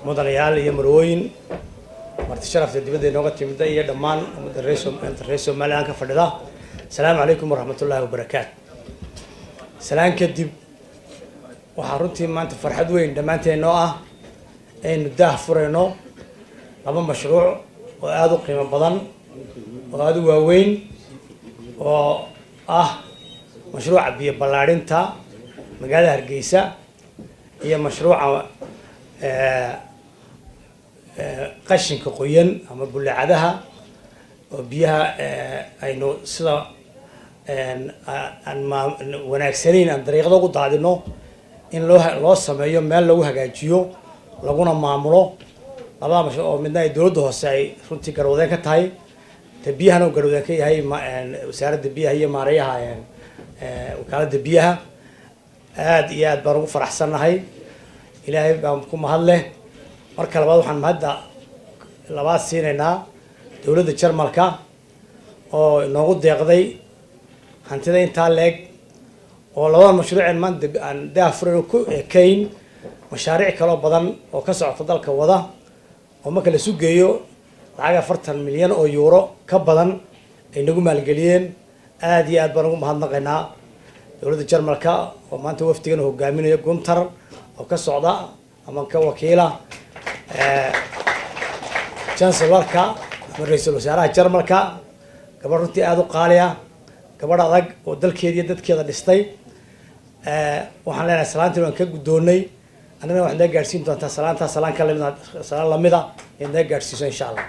mudanayaal iyo marwooyin marti sharafta dibadda inooga timida iyo dhammaan ummadda reer reer somalilan ka fadhida asalaamu calaykum waraxmatullaahi wabarakaatu salaan kadib waxaa runtii maanta farxad weyn dhammaanteen oo ah aynu daah furayno laba mashruuc oo aada u qiimo badan oo aada u waaweyn oo ah mashruuca biyo ballaadhinta magaalada hargeysa iyo mashruuca qashinka qoyan ama bullaacadaha oo biyaha aynu sida aan ma wanaagsanayn aan dariiqada ugu daadino in loo loo sameeyo meel lagu hagaajiyo laguna maamulo labada mashruuc oo midna ay dowladda hoose ay runtii garwadeen ka tahay te biyahana uu garwadeen ka yahay wasaaradda biyaha iyo maareeyaha wakaaladda biyaha aada iyo aad baan ugu faraxsannahay ilaahay baan ku mahad leh marka labaad waxaan mahadda labaad siinaynaa dowladda jarmalka oo inoogu deeqday hantida intaa leeg oo labada mashruuceen maanta aan daafurayno ku ekayn mashaariic kaloo badan oo ka socota dalka wada oo marka la sugeeyo lacag afartan milyan oo yuuro ka badan ay nagu maalgeliyeen aada iyo aad baan ugu mahadnaqaynaa dowladda jarmalka oo maanta wafdigan hogaaminayo guntar oo ka socda ama ka wakiila chancelorka ama ra-iisul wasaaraha jarmalka gabadh runtii aada u qaaliya gabadh adag oo dalkeeda iyo dadkeeda dhistay waxaan leenahay salaantii waan ka guddoonnay annagana waxaad naga gaadhsiin doontaa salaantaa salaan ka lamid salaan lamida inaad naga gaadhsiiso insha allah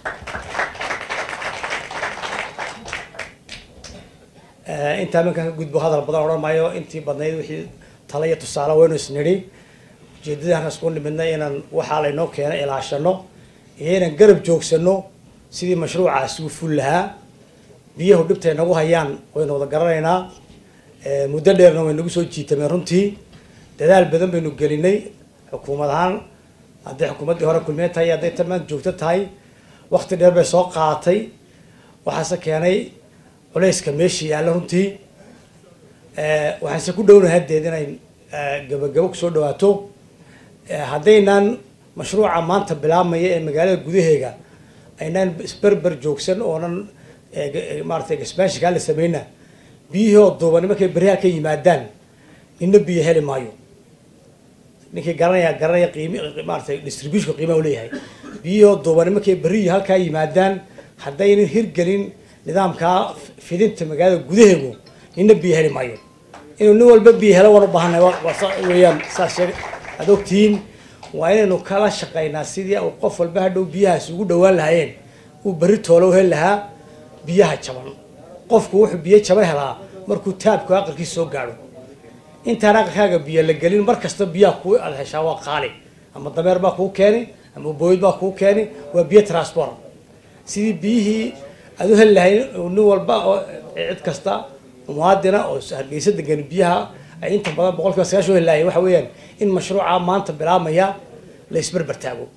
intaa minkaan ka gudbo hadal badan odhan maayo intii badnayd wixii tala iyo tusaale waynu isnidhi ujeedadii halkaas ku nimidnay inaan waxaa laynoo keenay ilaashano iyo inaan garab joogsano sidii mashruucaasi u ful lahaa biyahu dhibtay nagu hayaan waynu wada garanaynaa muddo dheerna way nagu soo jiitameen runtii dadaal badan baynu gelinay xukuumad ahaan hadday xukuumaddii hore kulmeen tahay hadday tan maanta joogto tahay wakti dheer bay soo qaadatay waxaase keenay culayska meesha yaalla runtii waxaanse ku dhownahay haddeed inay gabagabo kusoo dhawaato haddaynaan mashruuca maanta bilaabmaya ee magaalada gudaheega aynaan isberber joogsan oonan maaratay expansionkaa la sameyna biyihii oo duubani markay beryaha ka yimaadaan nina biyo heli maayo ninkii garanaya garanaya qiimi maaratay distributionka qiimaha uleeyahay biyihii oo duubani markay berriyi halkaa yimaadaan haddaynan hirgelin nidaamkaa fidinta magaalada gudaheegu nina biyo heli maayo inuu nin walba biyo helo waan u baahanay weeyaan saas sheeg aad ogtihiin waa inaynu kala shaqaynaa sidii uu qof walba hadhow biyahaas ugu dhawaan lahaayeen uu berri toolo heli lahaa biyaha jaban qofku wuxuu biyo jaban helaa markuu taabku aqalkiisa soo gaadho intaan aqalkaaga biyo la gelin mar kasta biyaha kuu aad heshaa waa qaali ama dameer baa kuu keeni ama booyd baa kuu keeni waa biyo transport sidii biyihii aad u heli lahayn nin walba oo cid kasta muwaadina oo hargeysa degan biyaha ay inta badan boqol kiiba sagaashan heli lahayen waxa weeyaan in mashruuca maanta bilaabmaya la isberber taago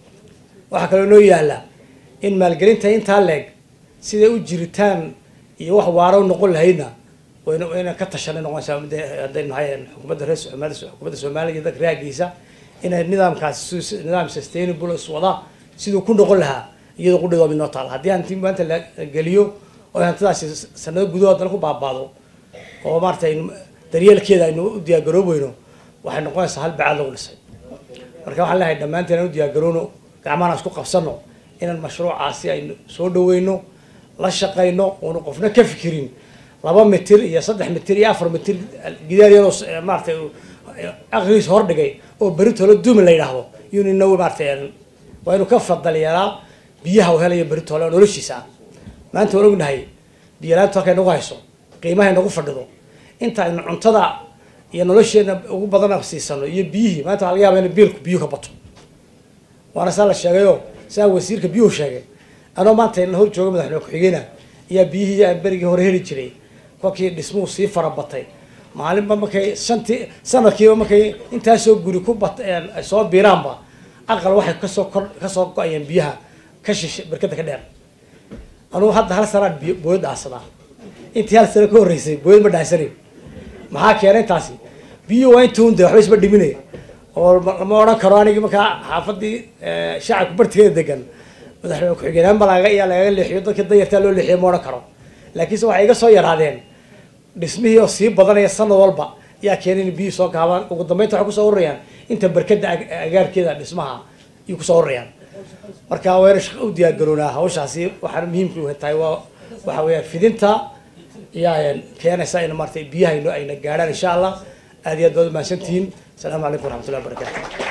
waxaa kaloo noo yaala in maalgelinta intaa leeg siday u jiritaan iyo wax waaro noqon lahaydna wayna wayna ka tashanay noqonaysaa haddaynu nahay xukuumadda reer xukuumadda soomaaliya iyo dadka reerkiisa inay nidaamkaasi nidaam sustainable iswada siduu ku noqon lahaa iyadoo qudhigooda inoo taala haddii hanti maanta la geliyo oo hantidaasi sanado gudahood dana ku baabaado oo maarata aynu daryeelkeeda aynu u diyaargaroobayno waxay noqonaysaa hal bacaad lagu dhisay marka waxaan leehay dhammaanteen aan u diyaargaroono gacmahan isku qabsano inaan mashruucaasi aynu soo dhaweyno la shaqayno oonu qofna ka fikirin laba mitir iyo saddex mitir iyo afar mitir gidaar yaroo maaratay aqligiisa hordhigay oo beritoola duumi la yidhaahdo iyunina maaratay waa inu ka fadal yeelaa biyaha u helayo beritoole oo noloshiisa ah maanta waan ognahay biyalaanta halkay nagu hayso qiimahay nagu fadhido inta aynu cuntada iyo nolosheena ugu badana siisano iyo biyihii maanta waxa laga yaaba in biilku biyuhu ka bato waana saa la sheegayo saa wasiirka biyuhu sheegay anoo maanta ina hor jooga madaxweyne ku-xigeenah ayaa biyihii aan berigii hore heli jiray kolkii dhismuhu sii farabatay maalinba markay shantii sanadkiiba markay intaasoo guri ku bat ay soo biiraanba aqal waxay kasoo kor kasoo go-ayeen biyaha ka shishe berkada ka dheer anugu hadda hal sanaan biyo booyad dhaansadaa intii hal sano ka horreysay booyad ma dhaansanin maxaa keenay intaasi biyuhu waa intuun de waxba isma dhiminaya oo lama odhan karo anigi markaa xaafadii shacabka bartigeeda degan madaxweyne ku-xigeenaan baa lagaga iyaa lagaga leexiyo dadka danyartaa loo leexiyo ma odhan karo laakiinse waxay iga soo yaraadeen dhismihii oo sii badanaya sanad walba yaa keenay in biyuhu soo gaabaan ugu dambeynta waxay kusoo ururayaan inta berkada agaarkeeda dhismaha ayay kusoo ururayaan marka wayna shaqo u diyaar garoonaa hawshaasi waxaana muhiimka u tahay waa waxa weeyaan fidinta ayaa keenaysa in maartay biyaha ayna gaadhaan insha allah aad iyo aad baad umahadsantihiin asalaamu calaykum waraxmatullahi wabarakatu